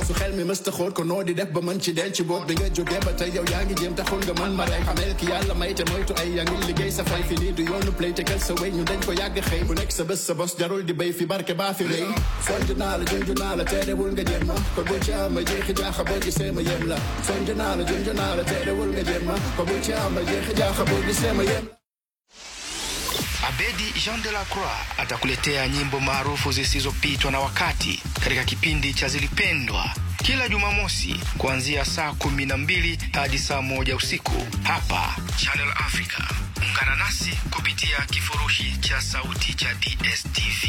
su xel mi mësta xóot ko noo di def ba mën ci denc boot bi nga jógee ba tey yow yaa ngi jéem taxul nga mën ma rey xamel ki yàlla may te moytu ay yaa ngi liggéey sa fay fi lii du yoonu play te kel sa wéy ñu dañ ko yàgg xëy bu nekk sa bés sa bos jarul di béy fi barke baa fi rëy sonj naa la junj naa la teerewul nga jéem ma ko bu ci am jeexi jaaxa boo gisee ma yem la sonj naa la junj naa la teerewul nga jéem ma ko bu ci am jeexi jaaxa boo gisee ma yem Abedi Jean de la Croix atakuletea nyimbo maarufu zisizopitwa na wakati katika kipindi cha Zilipendwa kila Jumamosi kuanzia saa kumi na mbili hadi saa moja usiku hapa Channel Africa. Ungana nasi kupitia kifurushi cha sauti cha DSTV.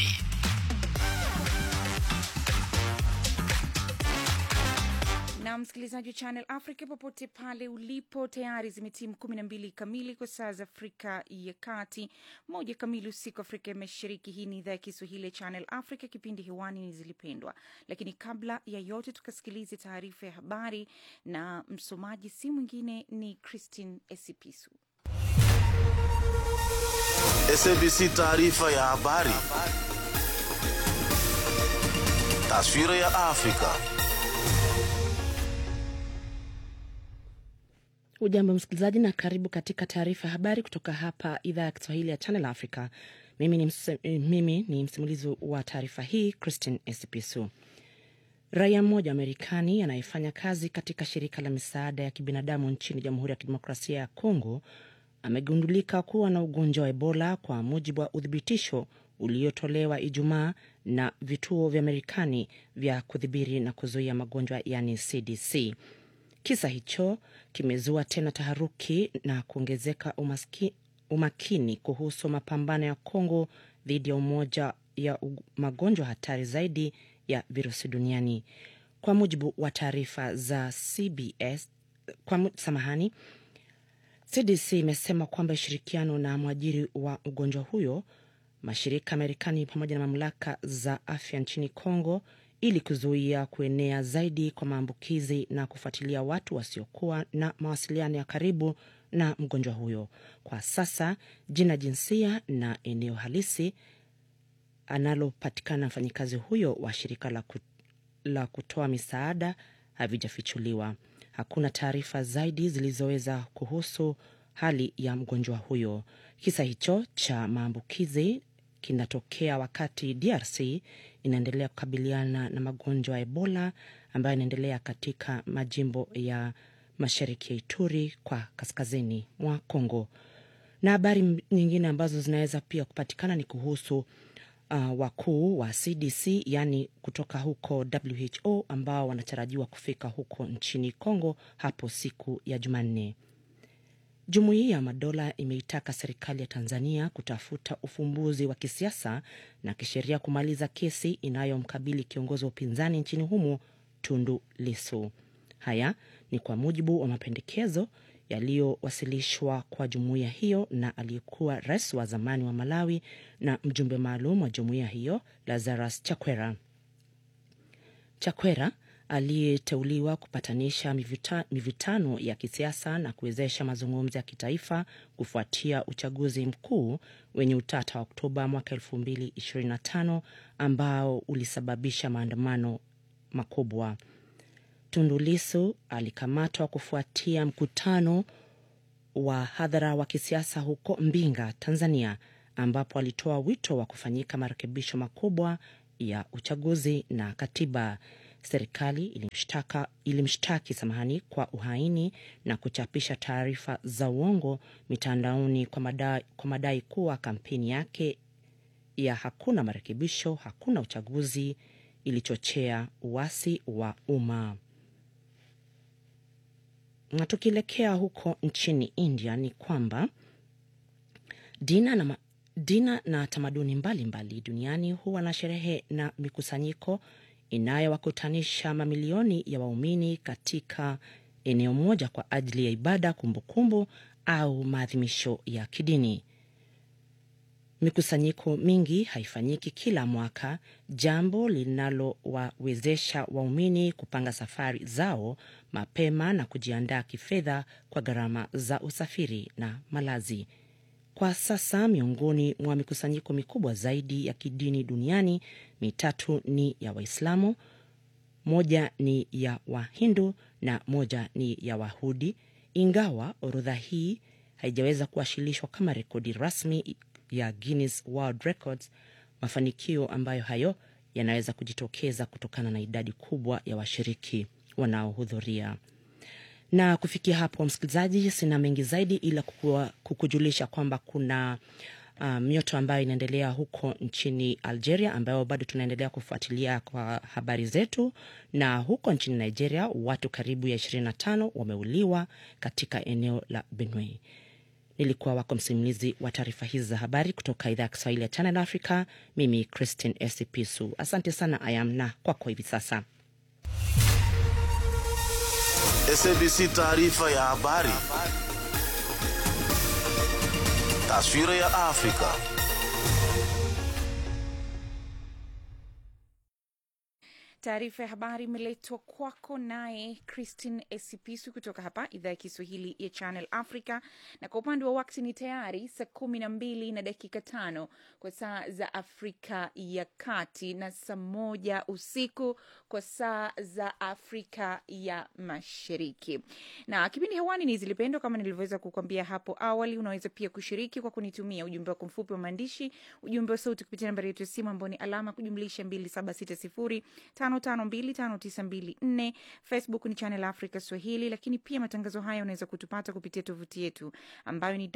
na msikilizaji wa Channel Africa popote pale ulipo, tayari zimetimu kumi na mbili kamili kwa saa za Afrika ya Kati, moja kamili usiku Afrika ya Mashariki. Hii ni idhaa ya Kiswahili ya Channel Africa, kipindi hewani ni Zilipendwa. Lakini kabla ya yote, tukasikilize taarifa ya habari, na msomaji si mwingine ni Christine Esipisu. SABC taarifa ya habari. Taswira ya Afrika. Ujambo msikilizaji, na karibu katika taarifa ya habari kutoka hapa idhaa ya Kiswahili ya Channel Africa. Mimi ni, mse, mimi ni msimulizi wa taarifa hii Christine Esipisu. Raia mmoja wa Marekani anayefanya kazi katika shirika la misaada ya kibinadamu nchini Jamhuri ya Kidemokrasia ya Kongo amegundulika kuwa na ugonjwa wa Ebola kwa mujibu wa uthibitisho uliotolewa Ijumaa na vituo vya Marekani vya kudhibiri na kuzuia magonjwa yani CDC. Kisa hicho kimezua tena taharuki na kuongezeka umaski, umakini kuhusu mapambano ya Kongo dhidi ya umoja ya magonjwa hatari zaidi ya virusi duniani. Kwa mujibu wa taarifa za CBS, kwa samahani, CDC imesema kwamba ushirikiano na mwajiri wa ugonjwa huyo, mashirika ya Marekani pamoja na mamlaka za afya nchini Kongo ili kuzuia kuenea zaidi kwa maambukizi na kufuatilia watu wasiokuwa na mawasiliano ya karibu na mgonjwa huyo. Kwa sasa jina, jinsia na eneo halisi analopatikana mfanyikazi huyo wa shirika la, ku, la kutoa misaada havijafichuliwa. Hakuna taarifa zaidi zilizoweza kuhusu hali ya mgonjwa huyo. Kisa hicho cha maambukizi kinatokea wakati DRC inaendelea kukabiliana na magonjwa ya Ebola ambayo yanaendelea katika majimbo ya mashariki ya Ituri kwa kaskazini mwa Kongo. Na habari nyingine ambazo zinaweza pia kupatikana ni kuhusu uh, wakuu wa CDC yaani kutoka huko WHO ambao wanatarajiwa kufika huko nchini Kongo hapo siku ya Jumanne. Jumuiya ya Madola imeitaka serikali ya Tanzania kutafuta ufumbuzi wa kisiasa na kisheria kumaliza kesi inayomkabili kiongozi wa upinzani nchini humo Tundu Lissu. Haya ni kwa mujibu wa mapendekezo yaliyowasilishwa kwa jumuiya hiyo na aliyekuwa rais wa zamani wa Malawi na mjumbe maalum wa jumuiya hiyo Lazarus Chakwera. Chakwera aliyeteuliwa kupatanisha mivita, mivitano ya kisiasa na kuwezesha mazungumzo ya kitaifa kufuatia uchaguzi mkuu wenye utata wa Oktoba mwaka 2025 ambao ulisababisha maandamano makubwa. Tundu Lissu alikamatwa kufuatia mkutano wa hadhara wa kisiasa huko Mbinga, Tanzania, ambapo alitoa wito wa kufanyika marekebisho makubwa ya uchaguzi na katiba. Serikali ilimshtaka ilimshtaki samahani kwa uhaini na kuchapisha taarifa za uongo mitandaoni kwa madai, kwa madai kuwa kampeni yake ya hakuna marekebisho hakuna uchaguzi ilichochea uasi wa umma. Na tukielekea huko nchini India ni kwamba dina na, dina na tamaduni mbalimbali mbali duniani huwa na sherehe na mikusanyiko inayowakutanisha mamilioni ya waumini katika eneo moja kwa ajili ya ibada, kumbukumbu au maadhimisho ya kidini. Mikusanyiko mingi haifanyiki kila mwaka, jambo linalowawezesha waumini kupanga safari zao mapema na kujiandaa kifedha kwa gharama za usafiri na malazi. Kwa sasa miongoni mwa mikusanyiko mikubwa zaidi ya kidini duniani mitatu ni ya Waislamu, moja ni ya Wahindu na moja ni ya Wahudi, ingawa orodha hii haijaweza kuwasilishwa kama rekodi rasmi ya Guinness World Records. Mafanikio ambayo hayo yanaweza kujitokeza kutokana na idadi kubwa ya washiriki wanaohudhuria. Na kufikia hapo, msikilizaji, sina mengi zaidi ila kukua, kukujulisha kwamba kuna uh, mioto ambayo inaendelea huko nchini Algeria ambayo bado tunaendelea kufuatilia kwa habari zetu, na huko nchini Nigeria watu karibu ya 25 wameuliwa katika eneo la Benue. Nilikuwa wako msimulizi wa taarifa hizi za habari kutoka idhaa ya Kiswahili ya Channel Africa. Mimi Christine Esipisu, asante sana Ayam na kwako hivi sasa. SABC taarifa ya habari. Taswira ya Afrika. Taarifa ya habari imeletwa kwako naye Christine Esipisu kutoka hapa idhaa ya Kiswahili ya Channel Africa, na kwa upande wa wakati ni tayari saa kumi na mbili na dakika tano kwa saa za Afrika ya Kati na saa moja usiku kwa saa za Afrika ya Mashariki. Na kipindi hewani ni Zilipendwa, kama nilivyoweza kukwambia hapo awali. Unaweza pia kushiriki kwa kunitumia ujumbe wako mfupi wa maandishi, ujumbe wa sauti kupitia nambari yetu ya simu ambao ni alama kujumlisha 2760 5525924 Facebook ni Channel Africa Swahili, lakini pia matangazo haya unaweza kutupata kupitia tovuti yetu ambayo ni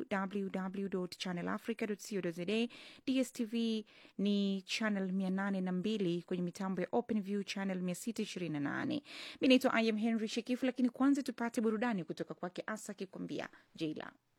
www.channelafrica.co.za. DSTV ni channel 802 kwenye mitambo ya OpenView channel 628. Mi naitwa Im Henry Shekifu, lakini kwanza tupate burudani kutoka kwake Asa akikwambia Jila.